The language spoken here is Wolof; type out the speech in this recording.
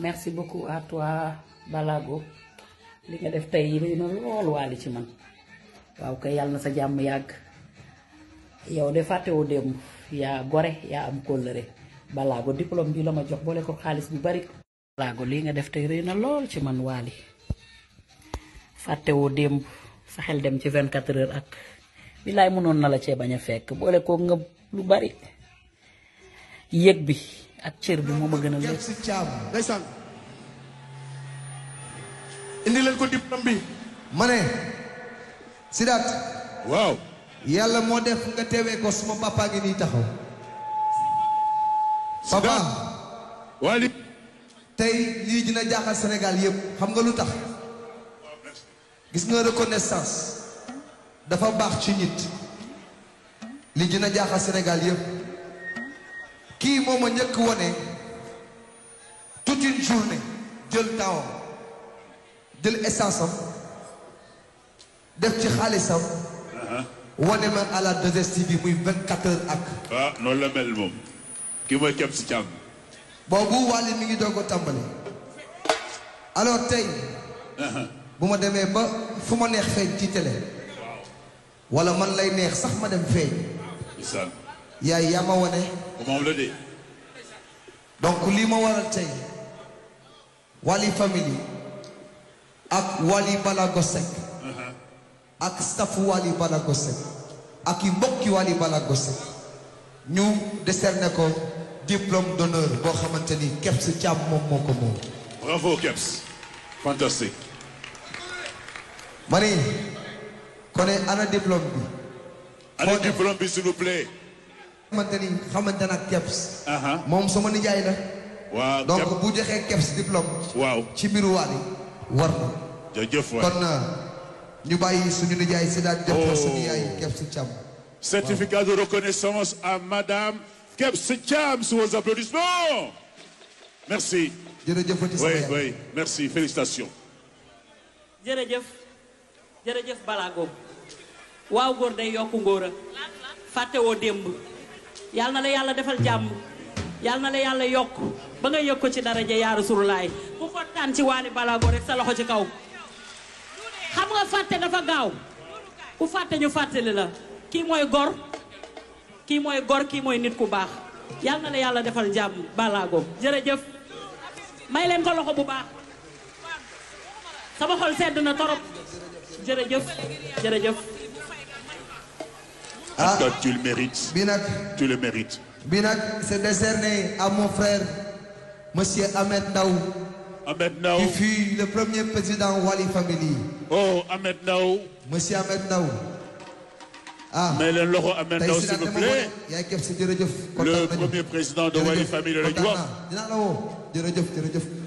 merci beaucoup à toi Balago li nga def tey rëy na lool waali ci man waaw kay yàlla na sa jàmm yàgg yow de fàttewoo démb yaa gore yaa am kóllëre Balago diplôme bi la ma jox boole ko xaalis bu bari Balago lii nga def tey rëy na lool ci man waali fàttewoo démb sa xel dem ci 24 heures ak billaay mënoon na la cee bañ a fekk boole ko nga lu bari yëg bi ak cër bi moo ma gën a lépp si caam ndeysaan indi leen ko diplôme bi ma ne Sidaat waaw yàlla moo def nga teewee ko suma papa ngi nii taxaw papa Wally tey lii dina jaaxal Sénégal yëpp xam nga lu tax gis nga reconnaissance dafa baax ci nit lii dina jaaxal Sénégal yëpp kii moom a njëkk wone toute une journée jël temps jël essence am def ci xaalisam wane ma à la 2STV muy 24 heures ak ah noonu la mel moom kii mooy kepp si càmm boobu Wally mi ngi doog a tàmbali alors tey bu ma demee ba fu ma neex feeñ ci télé wala man lay neex sax ma dem feeñ ndeysaan yaay yaa ma wane moom la de donc lii ma waral tey Wally family ak Wally Balago Seck ak staffu Wally Balago Seck ak i mbokki Wally Balago Seck ñu décerné ko diplôme d'honneur boo xamante ni Kebs Thiam moom moo ko moom bravo Kebs fantastique ma ni kon ana diplôme bi allez Foo def? diplôme bi s'il vous plaît xamante ni xamante nag Kebs aha moom sama nijaay la waaw donc Kebs bu joxee Kebs diplôme waaw ci mbiru Wally war na jërëjëf waay kon ñu bàyyi suñu nijaay si daan jox ko Oh. suñu yaay Kebs Thiam certificat de reconnaissance à madame Kebs Thiam sous vos applaudissements merci jërëjëfati sama oui yaay oui merci félicitations jërëjëf jërëjëf Balago waaw góor day yokku ngóora fàttewoo démb yal na la yàlla defal jàmm yal na la yàlla yokk ba nga yëg ko ci daraja yaa Rasulullaay ku kontaan ci Wally Balago rek sa loxo ci kaw xam nga fàtte dafa gaaw ku fàtte ñu fàttali la kii mooy gor kii mooy gor kii mooy nit ku baax yal na la yàlla defal jàmm Balago jërëjëf may leen ko loxo bu baax sama xol sedd na torop jërëjëf jërëjëf ah Toi, tu le mérites bi nag tu le mérites bi nag c'est décerné à mon frère monsieur Ahmed Ndaw Ahmed Ndao qui fut le premier président Wally Family oh Ahmed Ndao monsieur Ahmed Ndaw ah may leen loxo Ahmed tey Ndao si s'il daan vous dama plaît wone yaay Kebs jërëjëf le kontaan nañu premier président de Jërëjëf, Wally Family lañu kontaan wax naa dinaa la woo jërëjëf jërëjëf